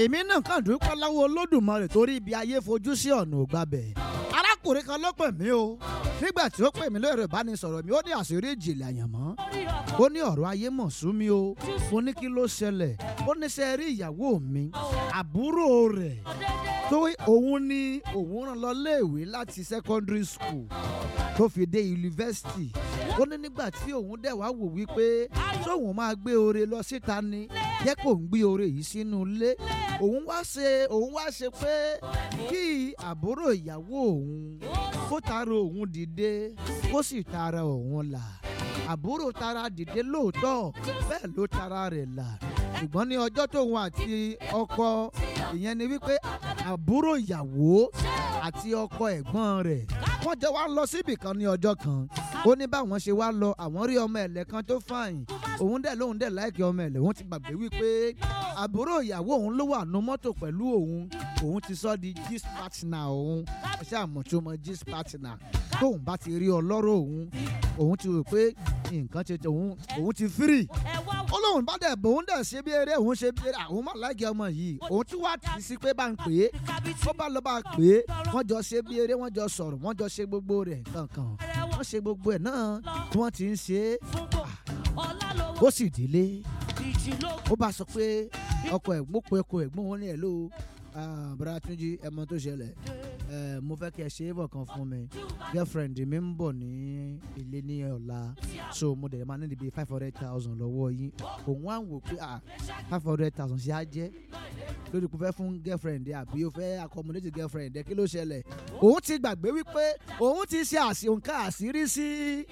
èmi náà kàn dúpẹ́ lọ́wọ́ olódùmarè torí ibi ayé fojú sí ọ̀nà ògbàbẹ̀ arákùnrin kan ló pè mí o nígbà tí ó pè mí lórí ìbánisọ̀rọ̀ mi ó ní àṣírí ìjìnlẹ̀ àyànmọ́ ó ní ọ̀rọ̀ ayé mọ̀ sú mi o mo ní kí ló ṣẹlẹ̀ ó ní sẹ́ rí ìyàwó mi àbúrò rẹ̀ tó òun ní òun rán lọ léèwé láti secondary school tó fi dé yunifásitì ó ní nígbà tí òun dẹ̀ wá wò wípé tóun máa gbé oore lọ síta ni jẹ́ kó ń gbé oore yìí sínú ilé òun wá ṣe òun wá ṣe pé kí àbúrò ìyàwó òun kó tara òun dìde kó sì tara òun là àbúrò tara dìde lóòótọ́ bẹ́ẹ̀ ló tara rẹ̀ là ṣùgbọ́n ní ọjọ́ tóun àti ọkọ ìyẹn ni wípé àbúrò ìyàwó àti ọkọ ẹ̀gbọ́n rẹ̀ wọ́n jọ wá lọ síbì kan ní ọjọ́ kan ó ní báwọn ṣe wá lọ àwọn rí ọmọ ẹ̀lẹ́ kan tó fàyìn òun dẹ̀ lóun dẹ̀ láìkí ọmọ ẹ̀lẹ́ òun ti gbàgbé wípé àbúrò ìyàwó òun ló wà nú mọ́tò pẹ̀lú òun òun ti sọ di gist partner òun ẹ̀ṣẹ́ àmọ̀túnmọ̀ gist partner tóun bá ti rí ọlọ́rọ̀ òun òun ti rò pé nǹkan ti òun òun ti free ó lóun bá dẹ̀ bòun dẹ̀ ṣe bí eré òun ṣe bí eré àwọn máa láìkí ọmọ yìí òun tún wá tì í sí pé bá ń pè é ó bá lọ bá a pè é wọ́n jọ ṣe bí eré wọ́n jọ sọ̀rọ̀ wọ́n jọ ṣe gbogbo rẹ̀ kankan wọ́n ṣe gbogbo ẹ̀ náà tí wọ́n ti ń ṣe é ó sì délé ó bá sọ pé ọkọ ẹ̀gbọ́n pé ọkọ ẹ̀gbọ́n wọn ní ẹ̀ ló bàrà túnjí ẹmọ tó ṣẹlẹ̀ mo fẹ́ kí ẹ ṣe é bọ̀ kan fún mi girlfriend mi ń bọ̀ ní ilé ní ọ̀la so mo dẹ̀ máa níbi bíi five hundred thousand lọ́wọ́ yín òun á wò pé five hundred thousand ṣe á jẹ́ lórí kò fẹ́ fún girlfriend ẹ àbí o fẹ́ accommodate girlfriend ẹ kí ló ṣẹlẹ̀ òun ti gbàgbé wípé òun ti ṣe àṣìǹkà àṣírí sí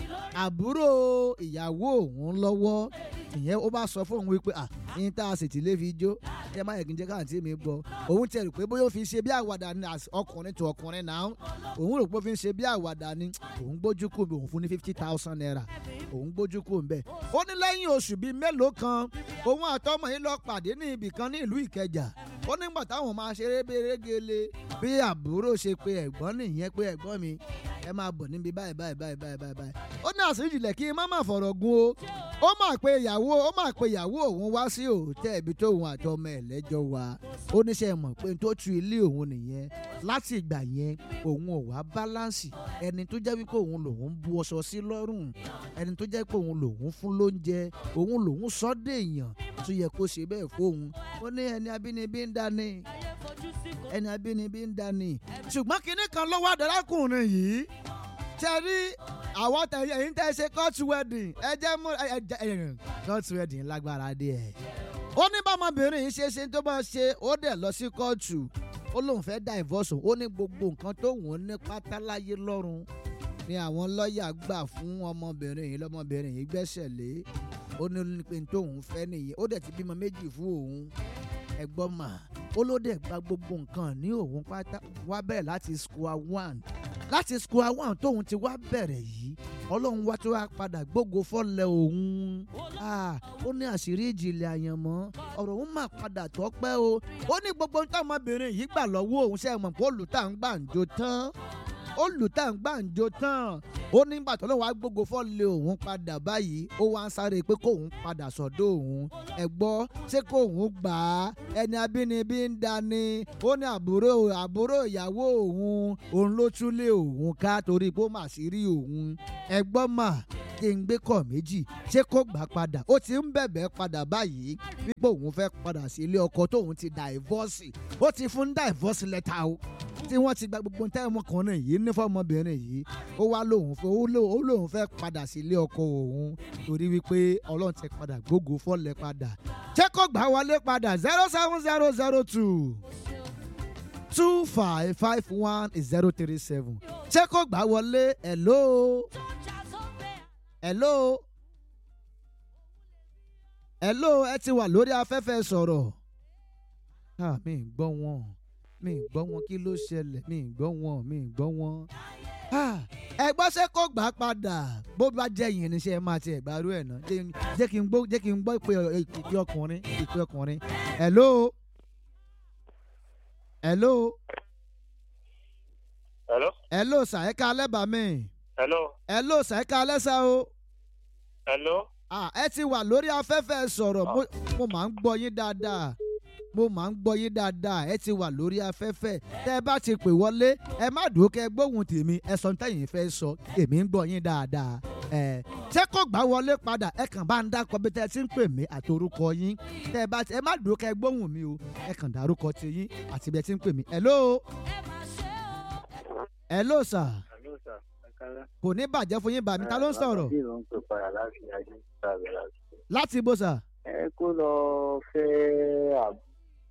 àbúrò ìyàwó òun lọ́wọ́ ìyẹn ó bá sọ fóun wípé à ní tá a sì ti lè fi jó ẹ má yẹ kí n jẹ́ káàntì mi gbọ́ òun ti rò pé bóyá ó fi ṣe bí àwàdà ni ọkùnrin tó ọkùnrin náà òun rò pé ó fi ṣe bí àwàdà ni òun gbójú kù òun fún ní fifty thousand naira òun gbójú kù ńbẹ ó ní lẹ́yìn oṣù bíi mélòó kan òun àtọmọ yìí lọ pàdé ní ibì kan ní ìlú ìkẹjà ó nígbà táwọn máa ṣeré bèrègele bí àbúrò ṣe pé ẹ̀gbọ́n nìyẹn pé ẹ̀gbọ́n mi ẹ máa bọ̀ níbi báyìí báyìí báyìí báyìí báyìí ó ní àṣírí ìjìnlẹ̀ kí n má má fọ̀rọ̀ gun o ó máa pe ìyàwó ó máa pe ìyàwó òun wá sí òòtẹ́ ibi tó òun àti ọmọ ẹ̀ lẹ́jọ́ wa ó níṣẹ́ mọ̀ pé tó tu ilé òun nìyẹn láti ìgbà yẹn òun ò wá báláǹsì ẹni tó jẹ́ wípé òun lòun bu ọṣọ sí lọ́rùn ẹni tó jẹ́ pé òun lòun fún lóúnjẹ òun lòun sọ́dẹ̀ èèyàn tó yẹ kó ṣe bẹ́ẹ̀ fóun ó ní ẹni abínibí ń dání ẹni abínibí ń dání ṣùgbọ́n kinní kan lọ́wọ́ àdárákùnrin yìí tẹ́ rí àwọn tẹ̀yẹ yìí ń tẹ́ ṣe court wedding ẹ jẹ́ mú ẹ jẹ́ court wedding lágbára díẹ̀. ó ní bámọbìnrin yìí ṣe ṣe tó bá ṣe ó dẹ̀ lọ sí kóòtù ó lóun fẹ́ divorce ó ní gbogbo nǹkan tó wọ́n ní pátáláyé lọ́rùn ni àwọn lọ́ọ̀yà gbà fún ọmọbìnrin yìí lọ́mọbìnrin yìí gbẹ́sẹ̀ lé ó ní pé tóun fẹ́ nìyẹn ó dẹ̀ ti bímọ méjì fún òun ẹ̀gbọ́n mà ó ló dẹ̀ gba gbogbo nǹkan ní òun pátá wá bẹ̀rẹ̀ láti square one láti square one tóun ti wá bẹ̀rẹ̀ yìí ọlọ́run wá tó wá padà gbógo fọ́lẹ̀ òun ó ní àṣírí ìjìnlẹ̀ àyànmọ́ ọ̀rọ̀ òun máa padà tọ́pẹ́ o ó ní gbogbo nǹkan ọmọbìnrin yìí gbà lọ́wọ́ òun ṣe mọ̀ pé olùtà ń gbàǹjo tán olùtà ń gbàǹjo tán ó ní gbàtọ́ lọ́wọ́ á gbógo fọ́lẹ̀ òun padà báyìí ó wá ń sáré pé kóun padà sọ́dọ̀ òun ẹ gbọ́ ṣé kóun gbà á ẹni abínibí ń dání ó ní àbúrò àbúrò ìyàwó òun òun ló túlé òun ká torí pé ó mà sí rí òun ẹ gbọ́ mà kí n gbé kọ̀ méjì ṣé kó gbà padà ó ti ń bẹ̀bẹ̀ padà báyìí wípé òun fẹ́ padà sí ilé ọkọ tóun ti dàìvọ́sì ó ti fún dàìvọ́sì lẹ́tà o tí wọ́n ti gba gbogbo tẹ́ ọmọkùnrin yìí ní fọmọbìnrin yìí ó wá lóun fẹ́ ó lóun fẹ́ padà sí ilé ọkọ òun torí wípé ọlọ́run ti padà gbógo fọ́lẹ̀ padà ṣé kó gbà wọlé padà zero seven zero zero two two five five one zero three seven ṣé kó gbà wọlé hello hello hello ẹ ti wà lórí afẹ́fẹ́ sọ̀rọ̀ ah mi ì gbọ́ wọn mi ì gbọ́ wọn kí ló ṣẹlẹ̀ mi ì gbọ́ wọn mi ì gbọ́ wọn ẹ gbọ́ ṣé kó gbà á padà bó bá jẹ́ yìí níṣẹ́ ẹ máa ti ẹ̀gbá rú ẹ̀ náà jẹ́ kí n gbọ́ jẹ́ kí n gbọ́ ìpè ìpè ọkùnrin ìpè ọkùnrin hello hello hello hello sà ẹ ká alẹ́ bá mi hello hello sà ẹ ká alẹ́ sà o hello ah ẹ ti wà lórí afẹ́fẹ́ sọ̀rọ̀ mo- mo máa ń gbọ́ yín dáadáa mo máa ń gbọ́ yín dáadáa ẹ ti wà lórí afẹ́fẹ́ tẹ́ ẹ bá ti pè wọlé ẹ má dùn kẹ́ gbóhùn tèmi ẹ sọ tẹ́yìn fẹ́ sọ èmi ń gbọ́ yín dáadáa ẹ ṣé kò gbá wọlé padà ẹ kàn bá ń dákọ bí tẹ́ ẹ ti ń pè mí àti orúkọ yín tẹ́ ẹ bá ti ẹ má dùn kẹ́ gbóhùn mi o ẹ kàn dárúkọ ti yín àti bí ẹ ti ń pè mí hello hello sir Hello, sir. Ẹ káalẹ́. kò ní bàjẹ́ fún yín bàmí ta ló ń sọ̀rọ̀ Bí ló ń pè padà láti ayé ìsàlẹ̀ láti. láti ibo sir Ẹ kó lọ fẹ́ àbú.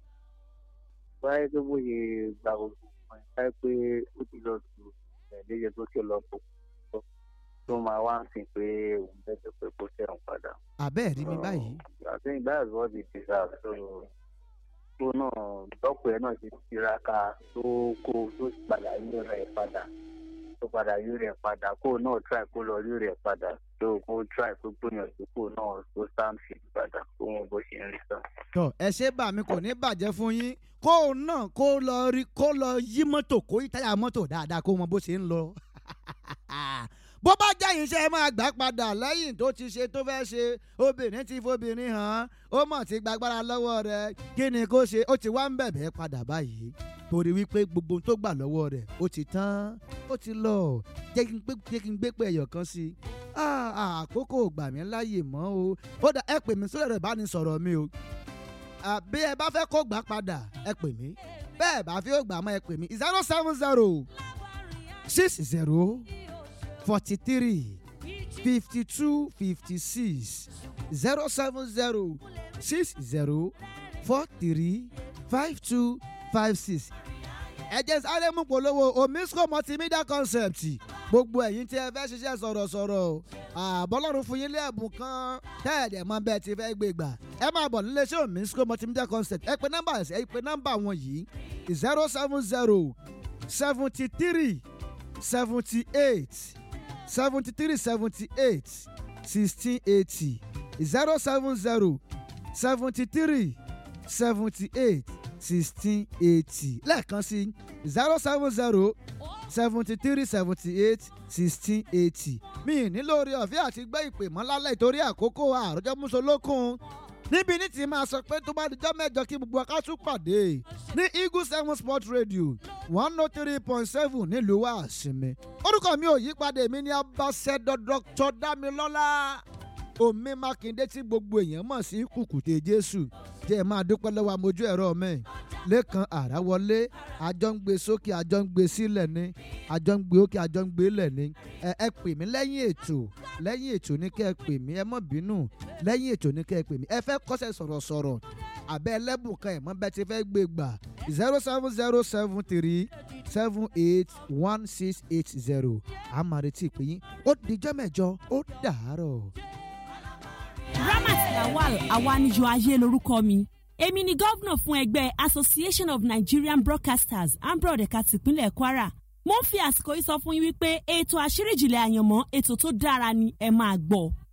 Báyé tó bóyè gba gbogbo nǹkan ẹ̀ báyìí pé ó ti lọ tù ẹ̀ẹ́dẹ́gbẹ̀ tó ti lọ pò pọ̀ tó máa wá ń sìn pé òun bẹ́ẹ̀ pé kó tẹ̀wọ̀n padà. àbẹ́ẹ̀ rí mi báyìí I think that's what it deserves. So tó náà dọ́pọ̀ ẹ̀ náà ti tiraka tó kó tó padà yí rẹ̀ padà tó padà yí rẹ̀ padà kó náà try kó lọ yí rẹ̀ padà tó kó try kó gbìyànjú kó náà tó stand fit padà kó wọn bó ṣe ń rí sàn. tọ ẹ ṣe bá mi kò ní bàjẹ́ fún yín kó o náà kó lọ rí kó lọ yí mọ́tò kó yí táyà mọ́tò dáadáa kó mọ bó ṣe ń lọ. bó bá jẹ́ iṣẹ́ ẹ máa gbà padà lẹ́yìn tó ti ṣe tó fẹ́ ṣe obìnrin ti fobìnrin hàn ó mọ̀ ti gbàgbára lọ́wọ́ rẹ̀ kí ni kó ṣe ó ti wá ń bẹ̀bẹ̀ padà báyìí torí wípé gbogbo ohun tó gbà lọ́wọ́ rẹ̀ ó ti tán ó ti lọ jẹ́ kí n gbé jẹ́ kí n gbé pé ẹ̀yọ̀ kan sí i Ah, ah, àkókò gbà mí láàyè mọ́ o ó dà ẹ pè mí sórí ẹ̀rọ ìbánisọ̀rọ̀ mi o Ah, bí ẹ bá fẹ́ kó gbà padà ẹ pè mí bẹ́ẹ̀ bá fi ó gbà mọ́ ẹ pè mí zero seven zero six zero forty three fifty two fifty six zero seven zero six zero four three five two five six ẹ jẹ́ sáré mú polówó omisco multimedia concept gbogbo ẹ̀yin tí ẹ fẹ́ ṣiṣẹ́ sọ̀rọ̀sọ̀rọ̀ àbọ̀lọ́run fún yín lé ẹ̀bùn kan tẹ́ẹ̀dẹ̀ mọ bẹ́ẹ̀ ti fẹ́ gbé gbà ẹ máa bọ̀ nílé iṣẹ́ omisco multimedia concept ẹ pe nọ́mbà ẹ pe nọ́mbà wọn yìí zero seven zero seventy three seventy eight seventy three seventy eight sixteen eighty zero seven zero seventy three seventy eight sixteen eighty lẹ́ẹ̀kan sí zero seven zero seventy three seventy eight sixteen eighty mi ì nílò orí ọ̀fẹ́ àti gbé ìpè mọ́ lálẹ́ ìtorí àkókò àròjọ mùsùlùkùn níbi ní ti máa sọ pé tó bá dijọ́ mẹ́jọ kí gbogbo aká tún pàdé ní eagle seven sport radio one oh three point seven nílùú àṣìmí orúkọ mi ò yí padà èmi ní abáṣẹ́dọ̀ dr damilọ́lá omi mákindé tí gbogbo èèyàn mọ̀ sí kùkùté jésù jẹ́ ẹ máa dúpẹ́ lọ́wọ́ amójú ẹ̀rọ mi lẹ́kan àráwọlé àjọ ń gbé sókè àjọ ń gbé sílẹ̀ ní àjọ ń gbé òkè àjọ ń gbé lẹ̀ ní ẹ ẹ pè mí lẹ́yìn ètò lẹ́yìn ètò ní kẹ́ ẹ pè mí ẹ mọ̀ bínú lẹ́yìn ètò ní kẹ́ ẹ pè mí ẹ fẹ́ kọ́sẹ̀ sọ̀rọ̀sọ̀rọ̀ àbẹ́ ẹlẹ́bùn kan ẹ̀ mọ́ bẹ́ẹ̀ ti fẹ́ gbé gbà zero seven zero seven three seven eight one six eight zero àmàrètí ìpè yín ó dijọ́ mẹ́jọ ó dàárọ̀. ramat lawal awanijo ayé lorúkọ mi èmi ni gómìnà fún ẹgbẹ́ association of nigerian broadcasters ambrod ẹ̀ka tìpínlẹ̀ kwara mo ń fi àsìkò yìí sọ fún yín wípé ètò àṣírí ìjìnlẹ̀ àyànmọ́ ètò tó dára ni ẹ máa gbọ́.